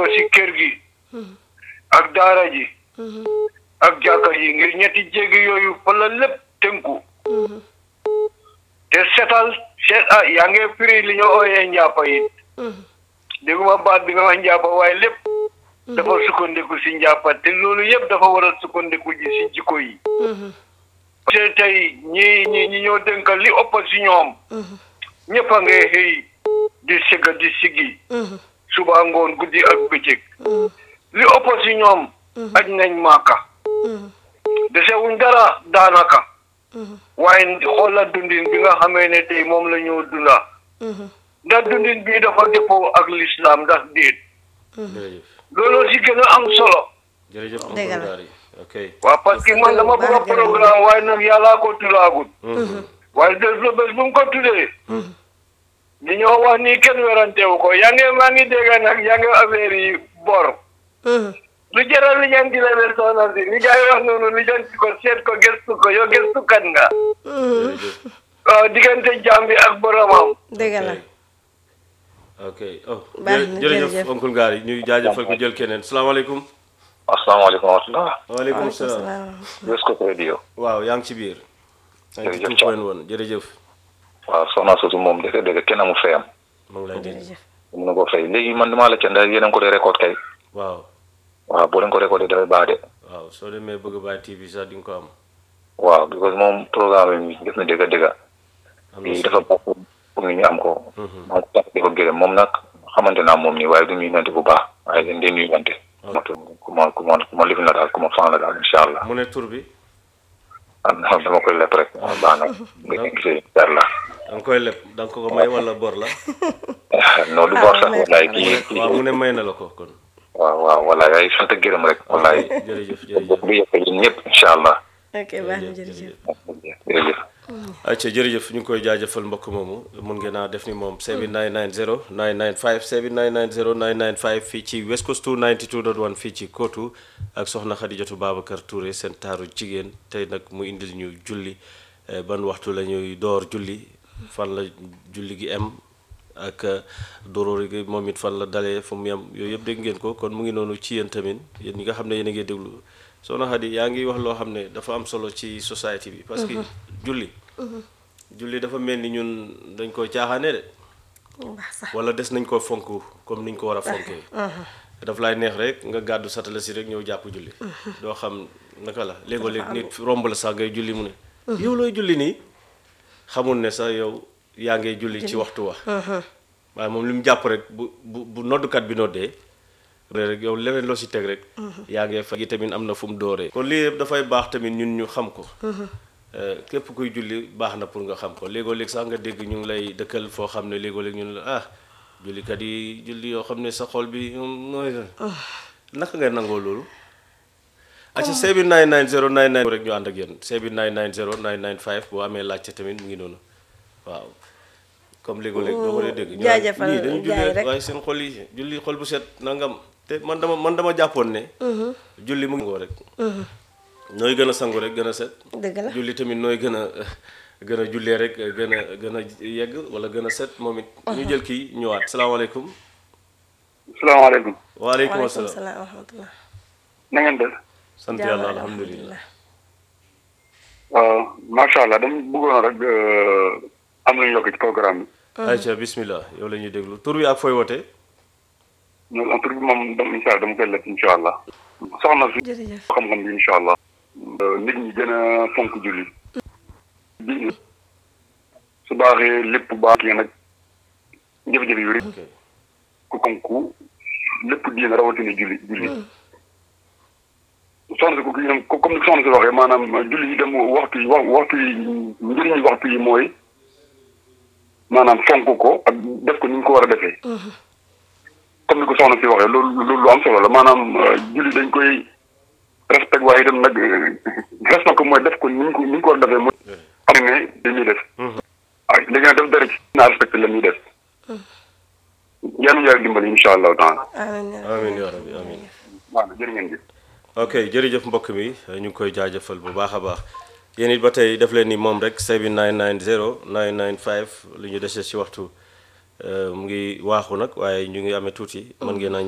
si kër gi ak daara ji ak jàkka ji ngir ñetti jéegi yooyu fa la lépp tënku te setal set ah yaa ngi firi li ñu ooyee njàppa it dégguma baat bi nga wax njàppa waaye lépp dafa sukkandiku si njàppa te loolu yëpp dafa war a sukkandiku ji si jikko yi te tey ñi ñi ñi ñoo dénkal li ëpp si ñoom ñëpp a ngay xëy di sëgga di siggi suba ngoon guddi ak bëccëg li ëpp si ñoom aj nañ maaka desewuñ dara daanaka waaye xoolal dundin bi nga xamee ne tey moom la ñu dunda ndax dundin bii dafa dëppoo ak lislaam ndax déet jërëjëf loolu si gën a am solo jërëjëf Dëgg la. Oncle Gary ok waaw parce que man dama bëgg a programme waaye nag yàllaa ko tudaagut waaye bés bu bés bu mu ko tuddee li ñoo wax nii kenn werantewu ko yaa ngi maa ngi dégg nag yaa ngi affaire yi bor lu jaral li ñaan di la leen soxna si li gars yi wax noonu li janti ko seet ko gëstu ko yow gëstukat nga jërëjëf waaw diggante jaam bi ak boromam dëgg la ok oh Baax na, jërëjëf jërëjëf. Oncle Gary ñuy jaajëfal ko jël keneen salaamaaleykum asalaamaaleykum wa rahmatulah. waaleykum salaam salaam West Coast Radio. waaw yaa ngi ci biir Jërëjëf 92.1 jërëjëf waaw soxna soosu moom dëgg dëgg kenn amul fayam. mu ngi lay dégg jërëjëf mun na ko fay léegi man damaa la ca ndax yéen a ngi ko dee record kay. waaw waaw boo leen ko recordé dafay baax de. waaw soo demee bëgg bàyyi TV sax di nga ko am waaw because moom programme bi def na dëgg dëgg. am na lii solo. dafa baax pour pour ñu am ko. maa ngi ko tax di ko gërëm moom nag xamante naa moom nii waaye du ñuy nante bu baax waaye dañ dee nuyu wante. ku ma ku ma ku ma lifin la daal ku ma fan la daal incha allah. mu ne tur bi am na dama koy lepp rek. waaw baax na nga gisee jar la. da nga koy leb da nga ko ko may wala bor la non du bor sax wallaay kii kii waaw mu ne may na la ko kon waaw waaw wallaay ay sant ak gërëm rek wallaay. jërëjëf jërëjëf bu yëpp yéen ñëpp incha allah. ok baax na jërëjëf jërëjëf. acca jërëjëf ñu ngi koy jaajëfal mbokk moomu mun ngeen a def ni moom 7990 995 7990 995 fii ci West Coast 292.1 fii ci Kootu ak soxna Xadijatu Babacar Touré seen taaru jigéen tey nag mu indil ñu julli eh, ban waxtu la ñuy door julli fan la julli gi em ak eh, doroori gi moom it fan la dalee fu mu yem yooyu yëpp dégg ngeen ko kon mu ngi noonu ci yéen tamit yéen ñi nga xam ne yéen a ngi déglu soxna Xadi yaa ngi wax loo xam ne dafa am solo ci société bi parce que julli julli dafa mel ni ñun dañ ko caaxaane de baax sax wala des nañ ko fonk comme niñ ko war a fonkee daf lay neex rek nga gàddu satala si rek ñëw jàpp julli doo xam naka la léegoo léeg nit romb la sax ngay julli mu ne yow looy julli nii xamul ne sax yow yaa ngay julli ci waxtu wa waaye moom li mu jàpp rek bu bu bu noddukat bi noddee rek yow leneen loo si teg rek yaa ngee fa gi tamit am na fu mu dooree kon lii yëpp dafay baax tamit ñun ñu xam ko Eh, képp kuy julli baax na pour nga xam ko léegoo léeg sax nga dégg ñu ngi lay dëkkal foo xam ne léegoo léeg ñun la ah jullikat yi julli yoo xam ne sa xol bi moom nooy naka nga nangoo loolu acca seebi 990 99 rek ñu ànd ak yéen seebi 990 995 boo amee laajte tamit mu ngi noonu waaw comme léegoo léeg doo ko dee dégg ñu naan jaajëfal ñii dañu jaay julli rek. waaye seen xol yi julli xol bu set nangam te man dama man dama jàppoon ne julli mu ngi ngoo rek nooy gën a sangu rek gën a set dëgg la julli tamit nooy gën a gën a jullee rek gën a gën a yegg wala gën a set moom it ñu jël kii ñëwaat salaamaaleykum salaamaaleykum waaleykum waaleykum asalaam salaam wa rahmatullah na ngeen def sant Jàmm yàlla alhamdulilah waaw macha allah dama bëggoon rek am nañu yokk ci programme bi ayca bismillah yow la ñuy déglu tur wi ak fooy wootee ñoom en tout cas moom dama incha allah dama koy lekk incha allah soxna si jërëjëf xam-xam bi incha allah nit ñi gën a fonk julli bi su baaxee lépp baax ki nag jafe-jafe yu rek ok ku comme ku lépp diina rawatina julli julli soxna si ko kii ko comme ni soxna si waxee maanaam julli yi dem waxtu yi wax waxtu yi njëriñu waxtu yi mooy maanaam fonk ko ak def ko ni ñu ko war a defee comme ni ko soxna si waxee loolu loolu lu am solo la maanaam julli dañ koy respect waaye itam nag respect ko mooy def ko ni ñu ko ni ñu ko war a defee mooy xam ne li muy def waaw léegi nag def dara ci naa respecté la muy def yàlla na yàlla dimbali incha allahu taala amiin amin ya rabbi amin waaw jërë ngeen jëf ok jërëjëf mbokk mi ñu ngi koy jaajëfal bu baax a baax yéen it ba tey def leen ni moom rek 7990 995 lu ñu dese ci waxtu eh, mu ngi waaxu nag waaye ñu ngi amee tuuti mën ngeen a